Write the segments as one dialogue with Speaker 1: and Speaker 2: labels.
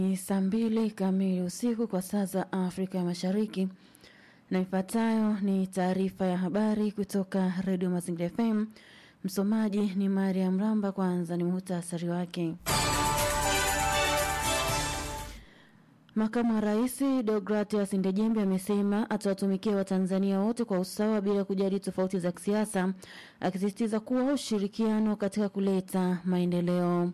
Speaker 1: Ni saa mbili kamili usiku kwa saa za Afrika ya Mashariki, na ifuatayo ni taarifa ya habari kutoka Redio Mazingira FM. Msomaji ni Mariam Ramba. Kwanza ni muhtasari wake. Makamu wa Rais Deogratias Ndejembe amesema atawatumikia Watanzania wote kwa usawa bila kujali tofauti za kisiasa, akisisitiza kuwa ushirikiano katika kuleta maendeleo.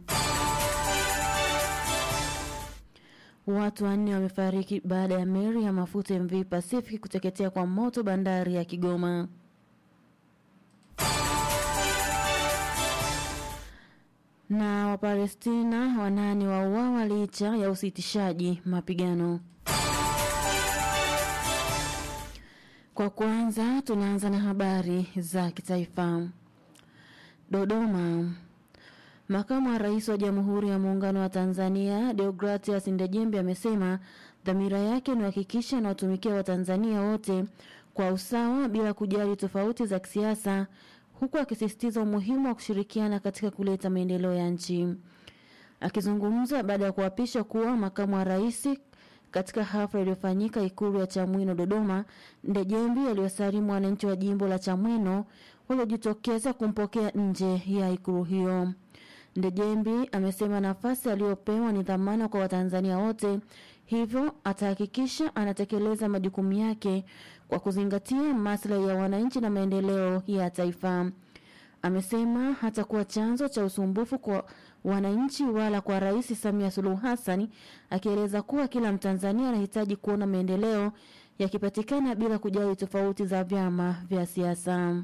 Speaker 1: Watu wanne wamefariki baada ya meli ya mafuta MV Pacific kuteketea kwa moto bandari ya Kigoma. Na Wapalestina wanane wauawa licha ya usitishaji mapigano. Kwa kwanza, tunaanza na habari za kitaifa. Dodoma. Makamu wa Rais wa Jamhuri ya Muungano wa Tanzania Deogratias Ndejembe amesema dhamira yake ni kuhakikisha anawatumikia Watanzania wote kwa usawa bila kujali tofauti za kisiasa, huku akisisitiza umuhimu wa kushirikiana katika kuleta maendeleo ya nchi. Akizungumza baada ya kuapishwa kuwa makamu wa rais katika hafla iliyofanyika Ikulu ya Chamwino Dodoma, Ndejembi aliwasalimu wananchi wa jimbo la Chamwino waliojitokeza kumpokea nje ya ikulu hiyo. Ndejembi amesema nafasi aliyopewa ni dhamana kwa Watanzania wote, hivyo atahakikisha anatekeleza majukumu yake kwa kuzingatia maslahi ya wananchi na maendeleo ya taifa. Amesema hatakuwa chanzo cha usumbufu kwa wananchi wala kwa Rais Samia Suluhu Hassan, akieleza kuwa kila Mtanzania anahitaji kuona maendeleo yakipatikana bila kujali tofauti za vyama vya siasa.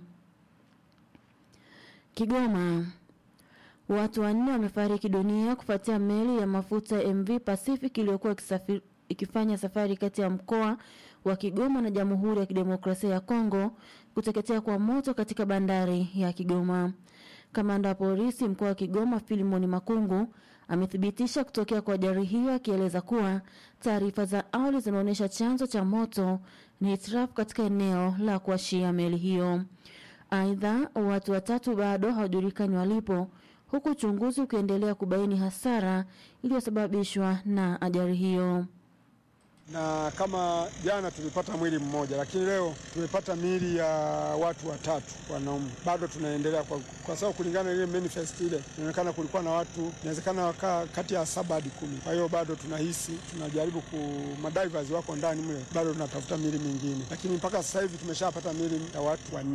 Speaker 1: Kigoma. Watu wanne wamefariki dunia kufuatia meli ya mafuta MV Pacific iliyokuwa ikifanya safari kati ya mkoa wa Kigoma na Jamhuri ya Kidemokrasia ya Kongo kuteketea kwa moto katika bandari ya Kigoma. Kamanda wa polisi mkoa wa Kigoma Filimoni Makungu amethibitisha kutokea kwa ajali hiyo, akieleza kuwa taarifa za awali zinaonyesha chanzo cha moto ni hitilafu katika eneo la kuashia meli hiyo. Aidha, watu watatu bado hawajulikani walipo huku uchunguzi ukiendelea kubaini hasara iliyosababishwa na ajali hiyo.
Speaker 2: Na kama jana tulipata mwili mmoja, lakini leo tumepata miili ya watu watatu wanaume. Bado tunaendelea kwa, kwa sababu kulingana na ile manifest ile inaonekana kulikuwa na watu inawezekana wakaa kati ya saba hadi kumi. Kwa hiyo bado tunahisi, tunajaribu ku madivers wako ndani mle, bado tunatafuta miili mingine, lakini mpaka sasa hivi tumeshapata miili ya watu wanne.